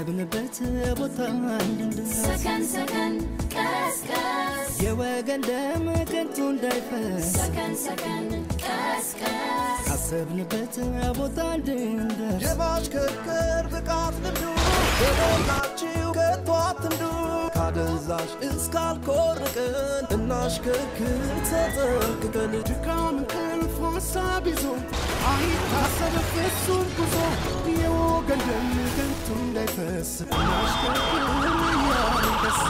ካሰብንበት ቦታ እንድንደርስ ሰከን ሰከን ቀስቀስ የወገን ደም ከንቱ እንዳይፈስ ሰከን ሰከን ቀስቀስ ካሰብንበት ቦታ እንድንደርስ የማሽከርከር ብቃት ልምዱ በሞላችሁ ከቶ አትንዱ ካደንዛዥ እስካልኮርቅን እናሽከርክር ተጠንቅቀን ድካም እንቅልፍ ሀሳብ ይዞ አይታሰብ ፍጹም ጉዞ የወገን ደም ከንቱ እንዳይፈስ እናሽከርክር እያልን ደስ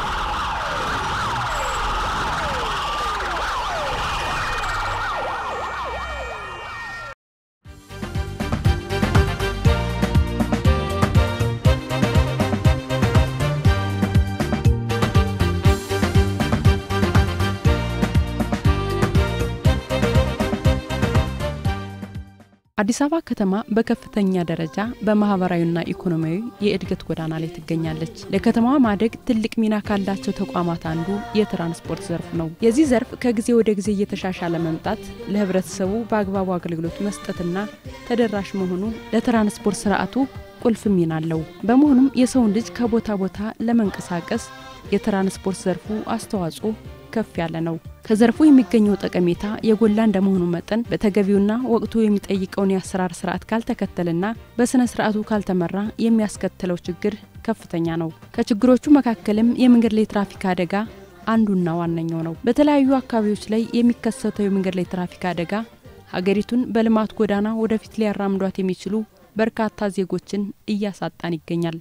አዲስ አበባ ከተማ በከፍተኛ ደረጃ በማህበራዊና ኢኮኖሚያዊ የእድገት ጎዳና ላይ ትገኛለች። ለከተማዋ ማደግ ትልቅ ሚና ካላቸው ተቋማት አንዱ የትራንስፖርት ዘርፍ ነው። የዚህ ዘርፍ ከጊዜ ወደ ጊዜ እየተሻሻለ መምጣት ለህብረተሰቡ በአግባቡ አገልግሎት መስጠትና ተደራሽ መሆኑ ለትራንስፖርት ስርዓቱ ቁልፍ ሚና አለው። በመሆኑም የሰውን ልጅ ከቦታ ቦታ ለመንቀሳቀስ የትራንስፖርት ዘርፉ አስተዋጽኦ ከፍ ያለ ነው። ከዘርፉ የሚገኘው ጠቀሜታ የጎላ እንደመሆኑ መጠን በተገቢውና ወቅቱ የሚጠይቀውን የአሰራር ስርዓት ካልተከተልና በስነ ስርዓቱ ካልተመራ የሚያስከትለው ችግር ከፍተኛ ነው። ከችግሮቹ መካከልም የመንገድ ላይ ትራፊክ አደጋ አንዱና ዋነኛው ነው። በተለያዩ አካባቢዎች ላይ የሚከሰተው የመንገድ ላይ ትራፊክ አደጋ ሀገሪቱን በልማት ጎዳና ወደፊት ሊያራምዷት የሚችሉ በርካታ ዜጎችን እያሳጣን ይገኛል።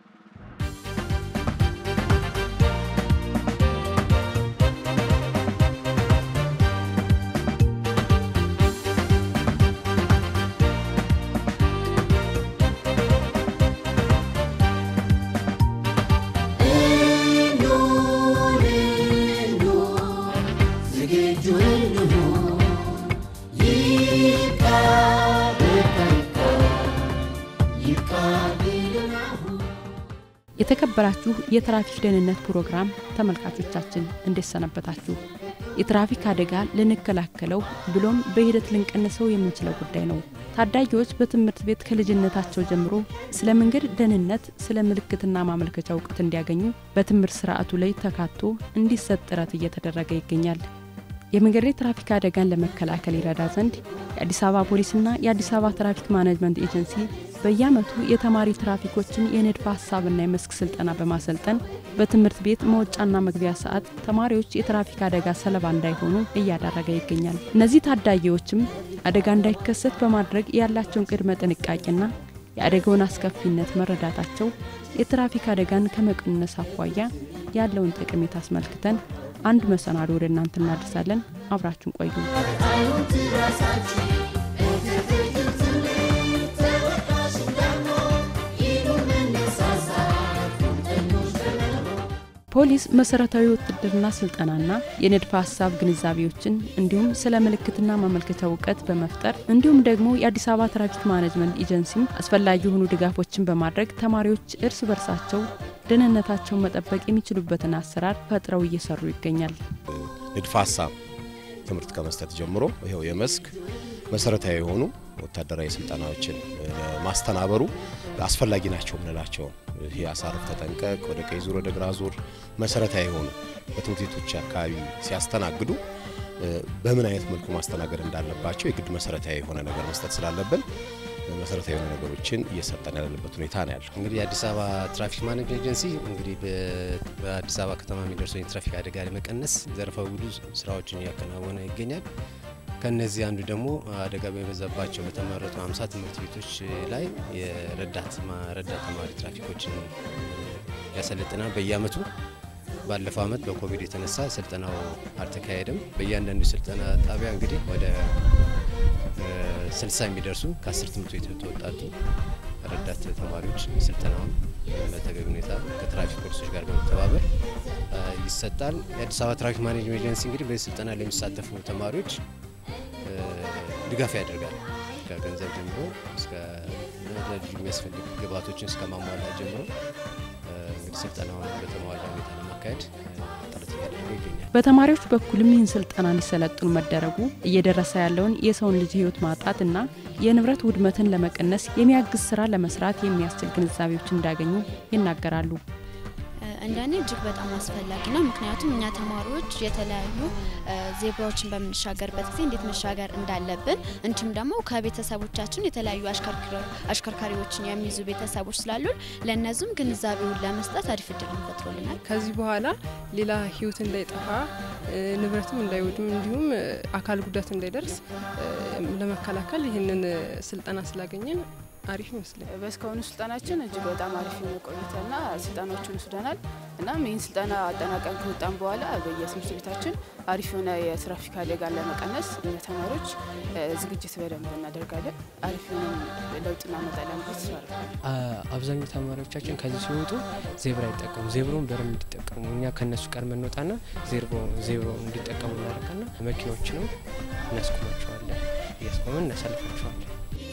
የተከበራችሁ የትራፊክ ደህንነት ፕሮግራም ተመልካቾቻችን እንዴት ሰነበታችሁ? የትራፊክ አደጋ ልንከላከለው ብሎም በሂደት ልንቀንሰው የምንችለው ጉዳይ ነው። ታዳጊዎች በትምህርት ቤት ከልጅነታቸው ጀምሮ ስለ መንገድ ደህንነት፣ ስለ ምልክትና ማመልከቻ እውቀት እንዲያገኙ በትምህርት ስርዓቱ ላይ ተካቶ እንዲሰጥ ጥረት እየተደረገ ይገኛል። የመንገድ ላይ ትራፊክ አደጋን ለመከላከል ይረዳ ዘንድ የአዲስ አበባ ፖሊስና የአዲስ አበባ ትራፊክ ማኔጅመንት ኤጀንሲ በየዓመቱ የተማሪ ትራፊኮችን የንድፈ ሀሳብና የመስክ ስልጠና በማሰልጠን በትምህርት ቤት መውጫና መግቢያ ሰዓት ተማሪዎች የትራፊክ አደጋ ሰለባ እንዳይሆኑ እያደረገ ይገኛል። እነዚህ ታዳጊዎችም አደጋ እንዳይከሰት በማድረግ ያላቸውን ቅድመ ጥንቃቄና የአደጋውን አስከፊነት መረዳታቸው የትራፊክ አደጋን ከመቀነስ አኳያ ያለውን ጠቀሜታ አስመልክተን አንድ መሰናዶ ወደ እናንተ እናደርሳለን። አብራችሁን ቆዩ። ፖሊስ መሰረታዊ ውትድርና ስልጠናና የንድፈ ሀሳብ ግንዛቤዎችን እንዲሁም ስለ ምልክትና ማመልከቻ እውቀት በመፍጠር እንዲሁም ደግሞ የአዲስ አበባ ትራፊክ ማኔጅመንት ኤጀንሲም አስፈላጊ የሆኑ ድጋፎችን በማድረግ ተማሪዎች እርስ በርሳቸው ደህንነታቸውን መጠበቅ የሚችሉበትን አሰራር ፈጥረው እየሰሩ ይገኛል። ንድፈ ሀሳብ ትምህርት ከመስጠት ጀምሮ ይኸው የመስክ መሰረታዊ የሆኑ ወታደራዊ ስልጠናዎችን ማስተናበሩ አስፈላጊ ናቸው የምንላቸውን ይህ አሳርፍ፣ ተጠንቀቅ፣ ወደ ቀኝ ዙር፣ ወደ ግራ ዙር መሰረታዊ የሆኑ በትምህርት ቤቶች አካባቢ ሲያስተናግዱ በምን አይነት መልኩ ማስተናገድ እንዳለባቸው የግድ መሰረታዊ የሆነ ነገር መስጠት ስላለብን መሰረታዊ የሆኑ ነገሮችን እየሰጠን ያለንበት ሁኔታ ነው ያለው። እንግዲህ የአዲስ አበባ ትራፊክ ማኔጅመንት ኤጀንሲ እንግዲህ በአዲስ አበባ ከተማ የሚደርሰው የትራፊክ አደጋ ለመቀነስ ዘርፈ ብዙ ስራዎችን እያከናወነ ይገኛል። ከነዚህ አንዱ ደግሞ አደጋ በበዛባቸው በተመረጡ 50 ትምህርት ቤቶች ላይ የረዳት ረዳት ተማሪ ትራፊኮችን ያሰለጥናል በየአመቱ። ባለፈው አመት በኮቪድ የተነሳ ስልጠናው አልተካሄደም። በእያንዳንዱ ስልጠና ጣቢያ እንግዲህ ወደ ስልሳ የሚደርሱ ከአስር ትምህርት ቤት የተወጣጡ ረዳት ተማሪዎች ስልጠናውን በተገቢ ሁኔታ ከትራፊክ ፖሊሶች ጋር በመተባበር ይሰጣል። የአዲስ አበባ ትራፊክ ማኔጅመንት ኤጀንሲ እንግዲህ በዚህ ስልጠና ላይ የሚሳተፉ ተማሪዎች ድጋፍ ያደርጋል። ከገንዘብ ጀምሮ እስከ ልዩ የሚያስፈልግ ግብዓቶችን እስከ ማሟላት ጀምሮ እንግዲህ ስልጠናውን በተሟላ ሁኔታ ለማካሄድ ጥረት እያደረገ ይገኛል። በተማሪዎች በኩልም ይህን ስልጠና እንዲሰለጥኑ መደረጉ እየደረሰ ያለውን የሰውን ልጅ ሕይወት ማጣትና የንብረት ውድመትን ለመቀነስ የሚያግዝ ስራ ለመስራት የሚያስችል ግንዛቤዎች እንዳገኙ ይናገራሉ። እንደኔ እጅግ በጣም አስፈላጊ ነው። ምክንያቱም እኛ ተማሪዎች የተለያዩ ዜብራዎችን በምንሻገርበት ጊዜ እንዴት መሻገር እንዳለብን እንዲሁም ደግሞ ከቤተሰቦቻችን የተለያዩ አሽከርካሪዎችን የሚይዙ ቤተሰቦች ስላሉን ለእነዚህም ግንዛቤውን ለመስጠት አሪፍ እድል ፈጥሮልናል። ከዚህ በኋላ ሌላ ህይወት እንዳይጠፋ ንብረትም እንዳይወድም እንዲሁም አካል ጉዳት እንዳይደርስ ለመከላከል ይህንን ስልጠና ስላገኘን አሪፍ ይመስላል። በእስካሁኑ ስልጠናችን እጅግ በጣም አሪፍ የሆነ ቆይታና ስልጠናዎችን ወስደናል። እናም ይህን ስልጠና አጠናቀን ከወጣን በኋላ በየትምህርት ቤታችን አሪፍ የሆነ የትራፊክ አደጋን ለመቀነስ እኛ ተማሪዎች ዝግጅት በደንብ እናደርጋለን። አሪፍ የሆነ ለውጥ እናመጣለን ብዬ ተስፋ አደርጋለሁ። አብዛኛው ተማሪዎቻችን ከዚህ ሲወጡ ዜብራ አይጠቀሙ ዜብሮን በደንብ እንዲጠቀሙ እኛ ከእነሱ ቀድመን እንወጣና ዜብሮ እንዲጠቀሙ እናደርጋና መኪኖችንም እናስቆማቸዋለን። እያስቆመን እናሳልፋቸዋለን።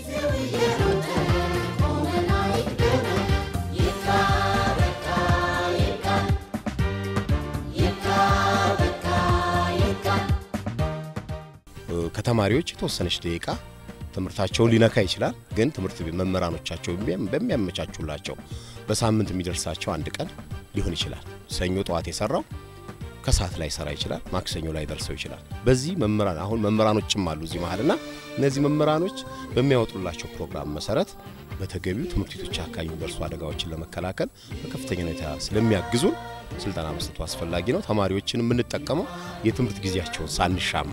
ከተማሪዎች የተወሰነች ደቂቃ ትምህርታቸውን ሊነካ ይችላል። ግን ትምህርት ቤት መምህራኖቻቸው በሚያመቻቹላቸው በሳምንት የሚደርሳቸው አንድ ቀን ሊሆን ይችላል። ሰኞ ጠዋት የሰራው ከሰዓት ላይ ሰራ ይችላል። ማክሰኞ ላይ ደርሰው ይችላል። በዚህ መምህራን አሁን መምህራኖችም አሉ እዚህ መሀልና እነዚህ መምህራኖች በሚያወጡላቸው ፕሮግራም መሰረት በተገቢው ትምህርት ቤቶች አካባቢ የሚደርሱ አደጋዎችን ለመከላከል በከፍተኛ ሁኔታ ስለሚያግዙን ስልጠና መስጠቱ አስፈላጊ ነው። ተማሪዎችን የምንጠቀመው የትምህርት ጊዜያቸውን ሳንሻማ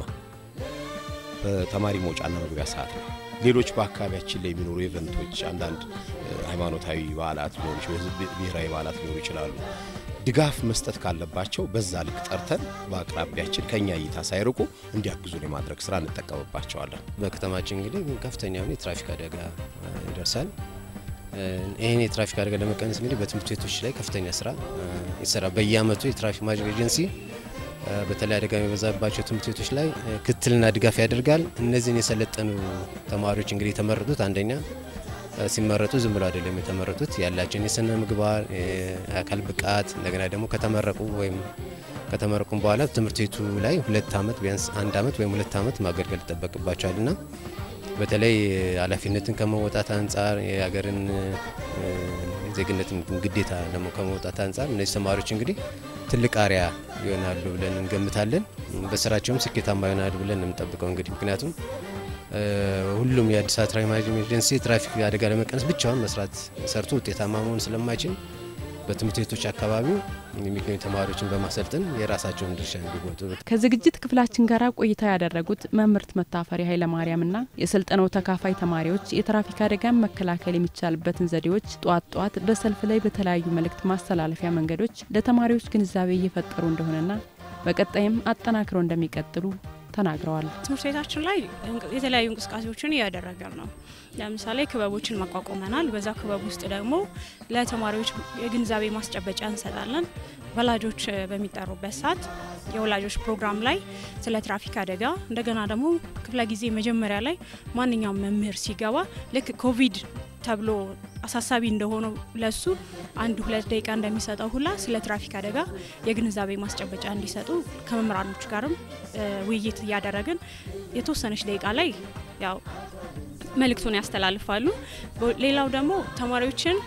በተማሪ መውጫና መግቢያ ሰዓት ነው። ሌሎች በአካባቢያችን ላይ የሚኖሩ ኢቨንቶች፣ አንዳንድ ሃይማኖታዊ በዓላት ሊሆኑ ብሔራዊ በዓላት ሊኖሩ ይችላሉ። ድጋፍ መስጠት ካለባቸው በዛ ልክ ጠርተን በአቅራቢያችን ከኛ እይታ ሳይርቁ እንዲያግዙን የማድረግ ስራ እንጠቀምባቸዋለን። በከተማችን እንግዲህ ከፍተኛ የሆነ የትራፊክ አደጋ ይደርሳል። ይህን የትራፊክ አደጋ ለመቀነስ እንግዲህ በትምህርት ቤቶች ላይ ከፍተኛ ስራ ይሰራል። በየአመቱ የትራፊክ ማኔጅመንት ኤጀንሲ በተለይ አደጋ የሚበዛባቸው ትምህርት ቤቶች ላይ ክትትልና ድጋፍ ያደርጋል። እነዚህን የሰለጠኑ ተማሪዎች እንግዲህ የተመረጡት አንደኛ ሲመረጡ ዝም ብሎ አይደለም የተመረጡት ያላቸውን የስነ ምግባር፣ የአካል ብቃት እንደገና ደግሞ ከተመረቁ ወይም ከተመረቁም በኋላ ትምህርት ቤቱ ላይ ሁለት አመት ቢያንስ አንድ አመት ወይም ሁለት አመት ማገልገል ይጠበቅባቸዋል እና በተለይ ኃላፊነትን ከመወጣት አንጻር የሀገርን ዜግነትን ግዴታ ደግሞ ከመውጣት አንጻር እነዚህ ተማሪዎች እንግዲህ ትልቅ አሪያ ይሆናሉ ብለን እንገምታለን። በስራቸውም ስኬታማ ይሆናሉ ብለን የምንጠብቀው እንግዲህ ምክንያቱም ሁሉም የአዲስ አበባ ትራፊክ ማኔጅመንት ኤጀንሲ ትራፊክ አደጋ ለመቀነስ ብቻውን መስራት ሰርቶ ውጤታማ መሆን ስለማይችል በትምህርት ቤቶች አካባቢ የሚገኙ ተማሪዎችን በማሰልጠን የራሳቸውን ድርሻ እንዲወጡ ከዝግጅት ክፍላችን ጋር ቆይታ ያደረጉት መምህርት መታፈሪ ኃይለማርያምና የስልጠናው ተካፋይ ተማሪዎች የትራፊክ አደጋን መከላከል የሚቻልበትን ዘዴዎች ጧት ጧት በሰልፍ ላይ በተለያዩ መልእክት ማስተላለፊያ መንገዶች ለተማሪዎች ግንዛቤ እየፈጠሩ እንደሆነና በቀጣይም አጠናክረው እንደሚቀጥሉ ተናግረዋል። ትምህርት ቤታችን ላይ የተለያዩ እንቅስቃሴዎችን እያደረገን ነው። ለምሳሌ ክበቦችን ማቋቋመናል። በዛ ክበብ ውስጥ ደግሞ ለተማሪዎች የግንዛቤ ማስጨበጫ እንሰጣለን። ወላጆች በሚጠሩበት ሰዓት የወላጆች ፕሮግራም ላይ ስለ ትራፊክ አደጋ እንደገና ደግሞ ክፍለ ጊዜ መጀመሪያ ላይ ማንኛውም መምህር ሲገባ ልክ ኮቪድ ተብሎ አሳሳቢ እንደሆነው ለሱ አንድ ሁለት ደቂቃ እንደሚሰጠው ሁላ ስለ ትራፊክ አደጋ የግንዛቤ ማስጨበጫ እንዲሰጡ ከመምህራኖች ጋርም ውይይት እያደረግን የተወሰነች ደቂቃ ላይ ያው መልእክቱን ያስተላልፋሉ። ሌላው ደግሞ ተማሪዎችን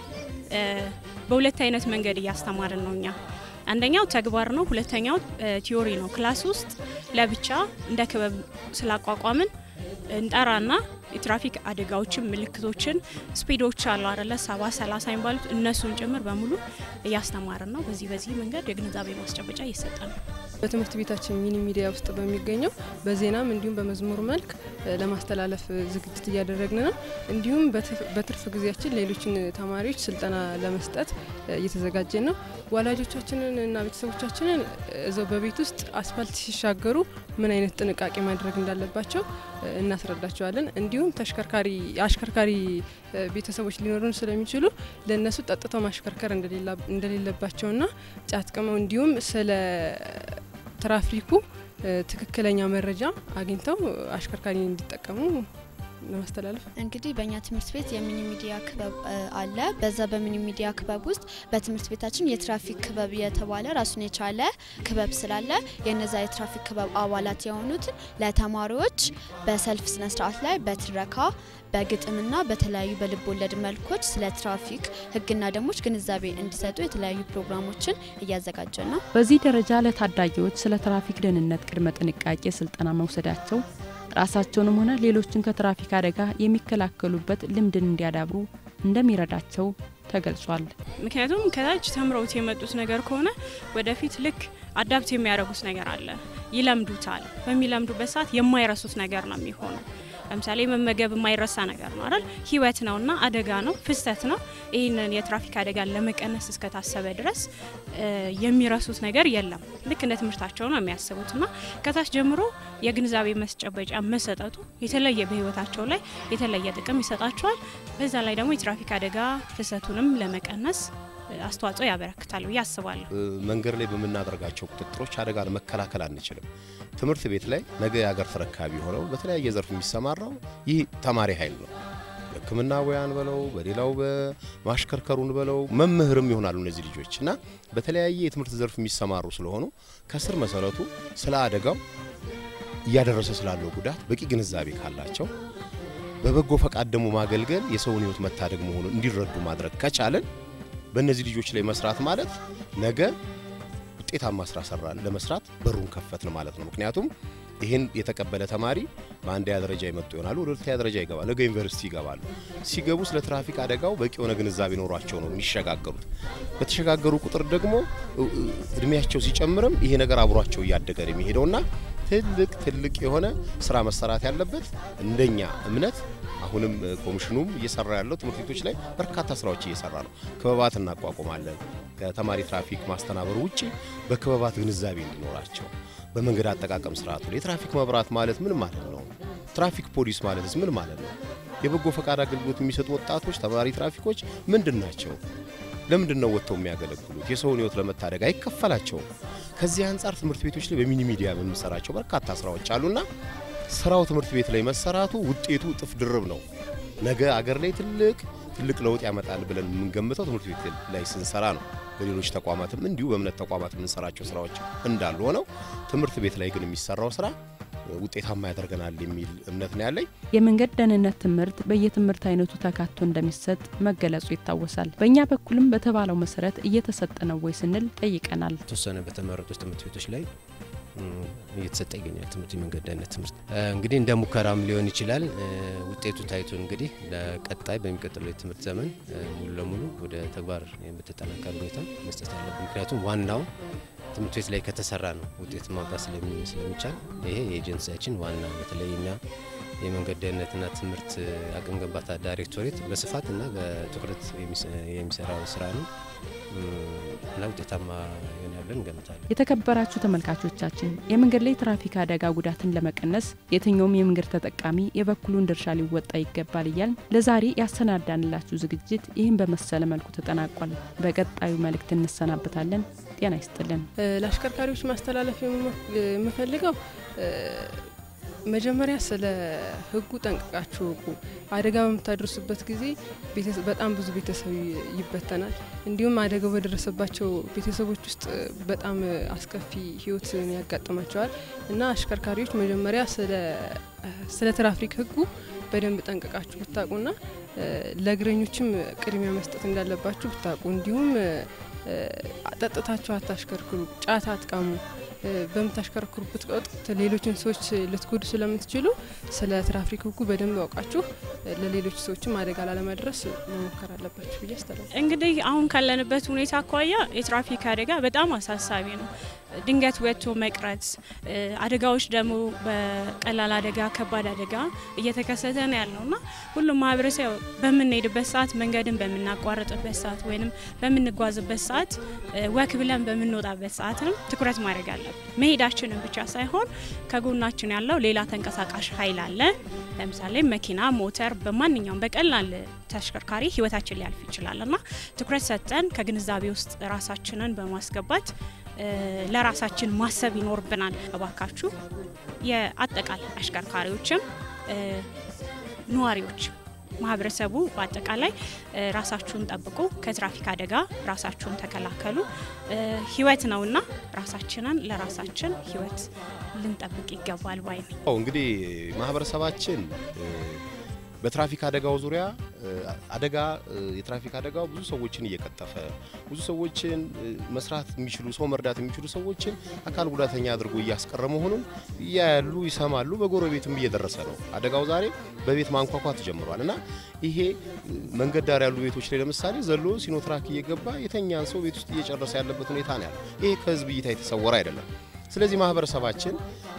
በሁለት አይነት መንገድ እያስተማርን ነው እኛ አንደኛው ተግባር ነው፣ ሁለተኛው ቲዮሪ ነው። ክላስ ውስጥ ለብቻ እንደ ክበብ ስላቋቋምን እንጠራና የትራፊክ አደጋዎችን፣ ምልክቶችን፣ ስፒዶች አሉ አደለ ሰባ ሰላሳ የሚባሉት እነሱን ጭምር በሙሉ እያስተማርን ነው። በዚህ በዚህ መንገድ የግንዛቤ ማስጨበጫ እየሰጠ ነው። በትምህርት ቤታችን ሚኒ ሚዲያ ውስጥ በሚገኘው በዜናም እንዲሁም በመዝሙር መልክ ለማስተላለፍ ዝግጅት እያደረግን ነው። እንዲሁም በትርፍ ጊዜያችን ሌሎችን ተማሪዎች ስልጠና ለመስጠት እየተዘጋጀን ነው። ወላጆቻችንን እና ቤተሰቦቻችንን እዛው በቤት ውስጥ አስፋልት ሲሻገሩ ምን አይነት ጥንቃቄ ማድረግ እንዳለባቸው እናስረዳቸዋለን። እንዲሁም ተሽከርካሪ አሽከርካሪ ቤተሰቦች ሊኖሩን ስለሚችሉ ለእነሱ ጠጥተው ማሽከርከር እንደሌለባቸውና ጫት ቅመው እንዲሁም ስለ ትራፊኩ ትክክለኛ መረጃ አግኝተው አሽከርካሪ እንዲጠቀሙ ለማስተላለፍ እንግዲህ በእኛ ትምህርት ቤት የሚኒ ሚዲያ ክበብ እ, አለ። በዛ በሚኒ ሚዲያ ክበብ ውስጥ በትምህርት ቤታችን የትራፊክ ክበብ የተባለ ራሱን የቻለ ክበብ ስላለ የነዛ የትራፊክ ክበብ አባላት የሆኑትን ለተማሪዎች በሰልፍ ስነ ስርዓት ላይ በትረካ በግጥምና በተለያዩ በልብ ወለድ መልኮች ስለ ትራፊክ ሕግና ደንቦች ግንዛቤ እንዲሰጡ የተለያዩ ፕሮግራሞችን እያዘጋጀን ነው። በዚህ ደረጃ ለታዳጊዎች ስለ ትራፊክ ደህንነት ቅድመ ጥንቃቄ ስልጠና መውሰዳቸው ራሳቸውንም ሆነ ሌሎችን ከትራፊክ አደጋ የሚከላከሉበት ልምድን እንዲያዳብሩ እንደሚረዳቸው ተገልጿል። ምክንያቱም ከታች ተምረውት የመጡት ነገር ከሆነ ወደፊት ልክ አዳፕት የሚያደርጉት ነገር አለ፣ ይለምዱታል። በሚለምዱበት ሰዓት የማይረሱት ነገር ነው የሚሆነው። ለምሳሌ መመገብ የማይረሳ ነገር ነው አይደል? ህይወት ነውና አደጋ ነው፣ ፍሰት ነው። ይህንን የትራፊክ አደጋን ለመቀነስ እስከታሰበ ድረስ እ, የሚረሱት ነገር የለም። ልክ እንደ ትምህርታቸው ነው የሚያስቡት እና ከታች ጀምሮ የግንዛቤ መስጨበጫ መሰጠቱ የተለየ በህይወታቸው ላይ የተለየ ጥቅም ይሰጣቸዋል። በዛ ላይ ደግሞ የትራፊክ አደጋ ፍሰቱንም ለመቀነስ እ, አስተዋጽኦ ያበረክታል ብዬ አስባለሁ። እ፣ መንገድ ላይ በምናደርጋቸው ቁጥጥሮች አደጋን መከላከል አንችልም። ትምህርት ቤት ላይ ነገ የሀገር ተረካቢ ሆነው በተለያየ ዘርፍ የሚሰማራው ይህ ተማሪ ኃይል ነው። ሕክምና ሙያን በለው በሌላው በማሽከርከሩን በለው መምህርም ይሆናሉ እነዚህ ልጆች እና በተለያየ የትምህርት ዘርፍ የሚሰማሩ ስለሆኑ ከስር መሰረቱ ስለ አደጋው እያደረሰ ስላለው ጉዳት በቂ ግንዛቤ ካላቸው በበጎ ፈቃድ ደግሞ ማገልገል የሰውን ሕይወት መታደግ መሆኑን እንዲረዱ ማድረግ ከቻለን በእነዚህ ልጆች ላይ መስራት ማለት ነገ ውጤታማ ስራ ሰራን ለመስራት በሩን ከፈትን ማለት ነው። ምክንያቱም ይህን የተቀበለ ተማሪ በአንደኛ ደረጃ የመጡ ይሆናሉ፣ ወደ ሁለተኛ ደረጃ ይገባል፣ ነገ ዩኒቨርሲቲ ይገባሉ። ሲገቡ ስለ ትራፊክ አደጋው በቂ የሆነ ግንዛቤ ኖሯቸው ነው የሚሸጋገሩት። በተሸጋገሩ ቁጥር ደግሞ እ- እ- እድሜያቸው ሲጨምርም ይሄ ነገር አብሯቸው እያደገ ነው የሚሄደውና ትልቅ ትልቅ የሆነ ስራ መሰራት ያለበት እንደኛ እምነት አሁንም እ፣ ኮሚሽኑም እየሰራ ያለው ትምህርት ቤቶች ላይ በርካታ ስራዎች እየሰራ ነው። ክበባት እናቋቁማለን። ከተማሪ ትራፊክ ማስተናበሩ ውጪ በክበባት ግንዛቤ እንዲኖራቸው በመንገድ አጠቃቀም ስርዓቱ ላይ የትራፊክ መብራት ማለት ምን ማለት ነው? ትራፊክ ፖሊስ ማለትስ ምን ማለት ነው? የበጎ ፈቃድ አገልግሎት የሚሰጡ ወጣቶች ተማሪ ትራፊኮች ምንድን ናቸው? ለምንድን ነው ወጥተው የሚያገለግሉት? የሰውን ሕይወት ለመታደግ አይከፈላቸውም። ከዚህ አንጻር ትምህርት ቤቶች ላይ በሚኒ ሚዲያ በምንሰራቸው በርካታ ስራዎች አሉና ስራው ትምህርት ቤት ላይ መሰራቱ ውጤቱ እጥፍ ድርብ ነው። ነገ አገር ላይ ትልቅ ትልቅ ለውጥ ያመጣል ብለን የምንገምተው ትምህርት ቤት ላይ ስንሰራ ነው። በሌሎች ተቋማትም እንዲሁ በእምነት ተቋማት የምንሰራቸው ስራዎች እንዳሉ ሆነው ትምህርት ቤት ላይ ግን የሚሰራው ስራ ውጤታማ ያደርገናል የሚል እምነት ነው ያለኝ። የመንገድ ደህንነት ትምህርት በየትምህርት አይነቱ ተካቶ እንደሚሰጥ መገለጹ ይታወሳል። በእኛ በኩልም በተባለው መሰረት እየተሰጠ ነው ወይ ስንል ጠይቀናል። የተወሰነ በተመረጡት ትምህርት ቤቶች ላይ እም፣ እየተሰጠ ይገኛል። ትምህርት የመንገድ ደህንነት ትምህርት እ፣ እንግዲህ እንደ ሙከራም ሊሆን ይችላል። እ፣ ውጤቱ ታይቶ እንግዲህ ለቀጣይ በሚቀጥለው የትምህርት ዘመን እ፣ ሙሉ ለሙሉ ወደ ተግባር በተጠናከረ ሁኔታ መስጠት አለብን። ምክንያቱም ዋናው ትምህርት ቤት ላይ ከተሰራ ነው ውጤት ማምጣት ስለሚ- ስለሚቻል ይሄ የኤጀንሲያችን ዋና በተለይ እኛ የመንገድ ደህንነትና ትምህርት አቅም ግንባታ ዳይሬክቶሬት በስፋትና በትኩረት የሚሰ- የሚሰራው ስራ ነው እም፣ እና ውጤታማ ይሆናል ብለን እንገምታለን። የተከበራችሁ ተመልካቾቻችን የመንገድ ላይ ትራፊክ አደጋ ጉዳትን ለመቀነስ የትኛውም የመንገድ ተጠቃሚ የበኩሉን ድርሻ ሊወጣ ይገባል እያል ለዛሬ ያሰናዳንላችሁ ዝግጅት ይህን በመሰለ መልኩ ተጠናቋል። በቀጣዩ መልእክት እንሰናበታለን። ጤና ይስጥልን። እ፣ ለአሽከርካሪዎች ማስተላለፍ የምሞ- የምፈልገው እ፣ መጀመሪያ ስለ ሕጉ ጠንቅቃችሁ እወቁ። አደጋ በምታደርሱበት ጊዜ ቤተሰ- በጣም ብዙ ቤተሰብ ይ- ይበተናል። እንዲሁም አደጋው በደረሰባቸው ቤተሰቦች ውስጥ እ፣ በጣም እ፣ አስከፊ ሕይወት ያጋጥማቸዋል እና አሽከርካሪዎች መጀመሪያ ስለ እ፣ ስለ ትራፊክ ሕጉ በደንብ ጠንቅቃችሁ ብታውቁና እ፣ ለእግረኞችም ቅድሚያ መስጠት እንዳለባችሁ ብታውቁ እንዲሁም እ፣ እ፣ ጠጥታችሁ አታሽከርክሩ፣ ጫት አትቃሙ። እ፣ በምታሽከረክሩበት ወቅት ሌሎችን ሰዎች ልትጎዱ ስለምትችሉ ስለ ትራፊክ ሕጉ በደንብ አውቃችሁ እ፣ ለሌሎች ሰዎችም አደጋ ላለማድረስ መሞከር አለባችሁ ብዬ አስተላል እንግዲህ አሁን ካለንበት ሁኔታ አኳያ የትራፊክ አደጋ በጣም አሳሳቢ ነው። ድንገት ወጥቶ መቅረት፣ እ፣ አደጋዎች ደግሞ በቀላል አደጋ፣ ከባድ አደጋ እየተከሰተ ነው ያለው እና ሁሉም ማህበረሰብ በምንሄድበት ሰዓት፣ መንገድን በምናቋርጥበት ሰዓት ወይም በምንጓዝበት ሰዓት፣ እ፣ ወክ ብለን በምንወጣበት ሰዓትም ትኩረት ማድረግ አለብን። መሄዳችንን ብቻ ሳይሆን ከጎናችን ያለው ሌላ ተንቀሳቃሽ ኃይል አለ። ለምሳሌ መኪና፣ ሞተር፣ በማንኛውም በቀላል ተሽከርካሪ ህይወታችን ሊያልፍ ይችላል እና ትኩረት ሰጠን ከግንዛቤ ውስጥ ራሳችንን በማስገባት እ፣ ለራሳችን ማሰብ ይኖርብናል። እባካችሁ የአጠቃላይ አሽከርካሪዎችም እ፣ ነዋሪዎች ማህበረሰቡ በአጠቃላይ እ፣ ራሳችሁን ጠብቁ፣ ከትራፊክ አደጋ ራሳችሁን ተከላከሉ። እ፣ ህይወት ነውና ራሳችንን ለራሳችን ህይወት ልንጠብቅ ይገባል ባይ ነኝ። አዎ እንግዲህ ማህበረሰባችን እ፣ በትራፊክ አደጋው ዙሪያ እ፣ አደጋ እ፣ የትራፊክ አደጋው ብዙ ሰዎችን እየቀጠፈ ብዙ ሰዎችን እ፣ መስራት የሚችሉ ሰው መርዳት የሚችሉ ሰዎችን አካል ጉዳተኛ አድርጎ እያስቀረ መሆኑን እያያሉ ይሰማሉ። በጎረቤትም እየደረሰ ነው። አደጋው ዛሬ በቤት ማንኳኳት ጀምሯል እና ይሄ እ፣ መንገድ ዳር ያሉ ቤቶች ላይ ለምሳሌ ዘሎ ሲኖትራክ እየገባ የተኛን ሰው ቤት ውስጥ እየጨረሰ ያለበት ሁኔታ ነው ያለው። ይሄ ከህዝብ እይታ የተሰወረ አይደለም። ስለዚህ ማህበረሰባችን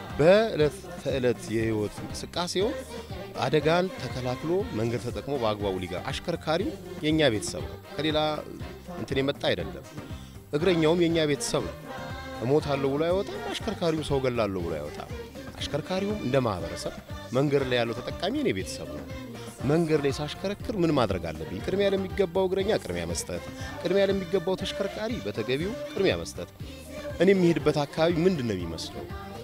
በእለት ተዕለት የህይወት እንቅስቃሴው አደጋን ተከላክሎ መንገድ ተጠቅሞ በአግባቡ ሊገባ አሽከርካሪው የእኛ ቤተሰብ ነው። ከሌላ እንትን የመጣ አይደለም። እግረኛውም የእኛ ቤተሰብ ነው። እሞታለሁ ብሎ አይወጣም። አሽከርካሪውም ሰው ገላለሁ ብሎ አይወጣም። አሽከርካሪውም እንደ ማህበረሰብ መንገድ ላይ ያለው ተጠቃሚ የኔ ቤተሰብ ነው። መንገድ ላይ ሳሽከረክር ምን ማድረግ አለብኝ? ቅድሚያ ለሚገባው እግረኛ ቅድሚያ መስጠት፣ ቅድሚያ ለሚገባው ተሽከርካሪ በተገቢው ቅድሚያ መስጠት። እኔ የሚሄድበት አካባቢ ምንድን ነው የሚመስለው?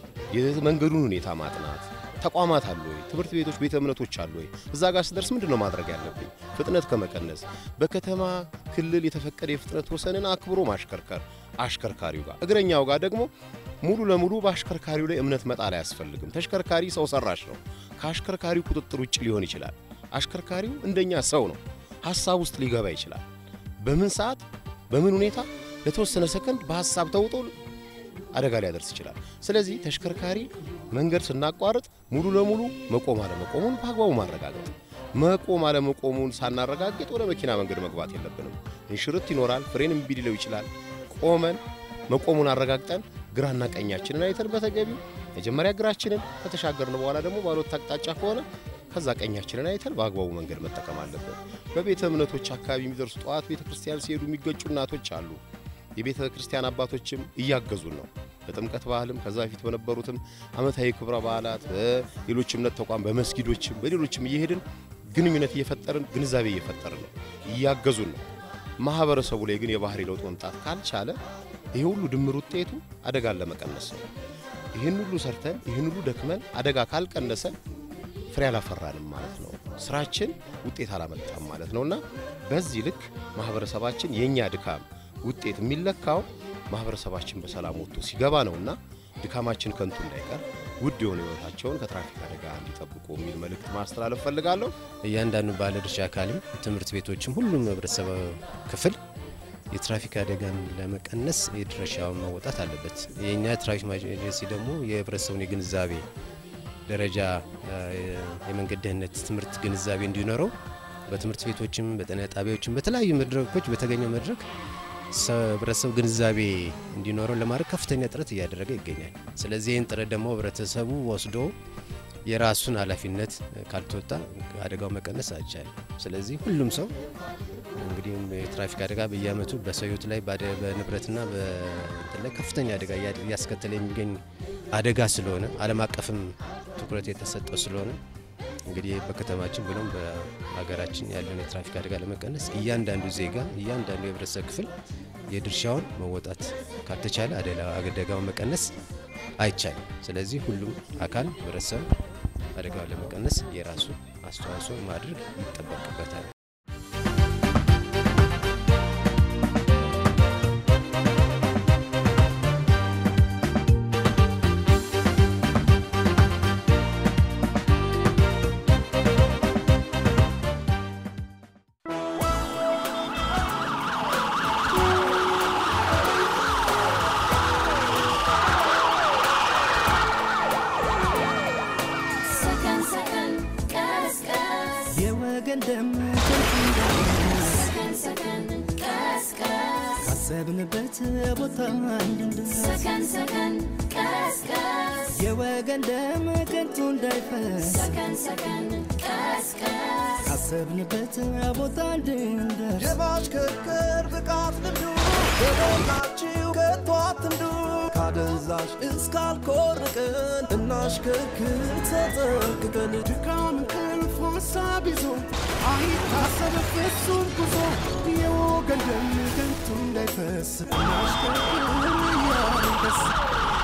የመንገዱን ሁኔታ ማጥናት። ተቋማት አሉ ወይ? ትምህርት ቤቶች፣ ቤተ እምነቶች አሉ ወይ? እዛ ጋር ስደርስ ምንድን ነው ማድረግ ያለብኝ? ፍጥነት ከመቀነስ በከተማ ክልል የተፈቀደ የፍጥነት ወሰንን አክብሮ ማሽከርከር አሽከርካሪው ጋር፣ እግረኛው ጋር ደግሞ ሙሉ ለሙሉ በአሽከርካሪው ላይ እምነት መጣል አያስፈልግም። ተሽከርካሪ ሰው ሰራሽ ነው። ከአሽከርካሪው ቁጥጥር ውጭ ሊሆን ይችላል። አሽከርካሪው እንደኛ ሰው ነው። ሀሳብ ውስጥ ሊገባ ይችላል። በምን ሰዓት በምን ሁኔታ ለተወሰነ ሰከንድ በሀሳብ ተውጦ አደጋ ሊያደርስ ይችላል። ስለዚህ ተሽከርካሪ መንገድ ስናቋርጥ ሙሉ ለሙሉ መቆም አለመቆሙን በአግባቡ ማረጋገጥ፣ መቆም አለመቆሙን ሳናረጋግጥ ወደ መኪና መንገድ መግባት የለብንም። እንሽርት ይኖራል፣ ፍሬን እምቢ ሊለው ይችላል። ቆመን መቆሙን አረጋግጠን ግራና ቀኛችንን አይተን በተገቢው መጀመሪያ ግራችንን ከተሻገርን በኋላ ደግሞ ባሎት አቅጣጫ ከሆነ ከዛ ቀኛችንን አይተን በአግባቡ መንገድ መጠቀም አለብን። በቤተ እምነቶች አካባቢ የሚደርሱ ጠዋት ቤተ ክርስቲያን ሲሄዱ የሚገጩ እናቶች አሉ። የቤተ ክርስቲያን አባቶችም እያገዙን ነው። በጥምቀት ባህልም ከዛ በፊት በነበሩትም ዓመታዊ ክብረ በዓላት በሌሎች እምነት ተቋም በመስጊዶችም በሌሎችም እየሄድን ግንኙነት እየፈጠርን ግንዛቤ እየፈጠርን ነው፣ እያገዙን ነው። ማህበረሰቡ ላይ ግን የባህሪ ለውጥ መምጣት ካልቻለ ይሄ ሁሉ ድምር ውጤቱ አደጋን ለመቀነስ ነው። ይህን ሁሉ ሰርተን ይህን ሁሉ ደክመን አደጋ ካልቀነሰ ፍሬ አላፈራንም ማለት ነው። ስራችን ውጤት አላመጣም ማለት ነውና በዚህ ልክ ማህበረሰባችን የእኛ ድካም ውጤት የሚለካው ማህበረሰባችን በሰላም ወጥቶ ሲገባ ነውና ድካማችን ከንቱ እንዳይቀር ውድ የሆነ ህይወታቸውን ከትራፊክ አደጋ እንዲጠብቁ የሚል መልእክት ማስተላለፍ ፈልጋለሁ። እያንዳንዱ ባለድርሻ አካልም ትምህርት ቤቶችም ሁሉም ህብረተሰብ ክፍል የትራፊክ አደጋን ለመቀነስ የድርሻውን መወጣት አለበት። የእኛ ትራፊክ ኤጀንሲ ደግሞ የህብረተሰቡን የግንዛቤ ደረጃ የመንገድ ደህንነት ትምህርት ግንዛቤ እንዲኖረው በትምህርት ቤቶችም በጤና ጣቢያዎችም በተለያዩ መድረኮች በተገኘው መድረክ ህብረተሰቡ ግንዛቤ እንዲኖረው ለማድረግ ከፍተኛ ጥረት እያደረገ ይገኛል። ስለዚህ ይህን ጥረት ደግሞ ህብረተሰቡ ወስዶ የራሱን ኃላፊነት ካልተወጣ አደጋው መቀነስ አይቻልም። ስለዚህ ሁሉም ሰው እንግዲህ የትራፊክ አደጋ በየአመቱ በሰው ህይወት ላይ በንብረትና በእንትን ላይ ከፍተኛ አደጋ እያስከተለ የሚገኝ አደጋ ስለሆነ ዓለም አቀፍም ትኩረት የተሰጠው ስለሆነ እንግዲህ በከተማችን ብሎም በሀገራችን ያለውን የትራፊክ አደጋ ለመቀነስ እያንዳንዱ ዜጋ እያንዳንዱ የህብረተሰብ ክፍል የድርሻውን መወጣት ካልተቻለ አደጋውን መቀነስ አይቻልም። ስለዚህ ሁሉም አካል ህብረተሰብ አደጋውን ለመቀነስ የራሱ አስተዋጽኦ ማድረግ ይጠበቅበታል። ሰከን ሰከን ቀስ ቀስ የወገን ደም ከንቱ እንዳይፈስ ሰከን ሰከን ቀስ ቀስ ካሰብንበት ቦታ እንድንደርስ ሰከን ሰከን ቀስ ቀስ የወገን ደም ከንቱ እንዳይፈስ ሰከን ሰከን ቀስ ቀስ ካሰብንበት ቦታ እንድንደርስ የማሽከርከር ብቃት ልምዱ በሞላችሁ ከቶ አትንዱ ካደንዛዥ እስካልኮርቅን እናሽከርክር ተጠንቅቀን ድካም እንቅልፍ ሀሳብ ይዞ አይታሰብ ፍጹም ጉዞ የወገን ደም ከንቱ እንዳይፈስ እናሽከርክር እያልን ደስ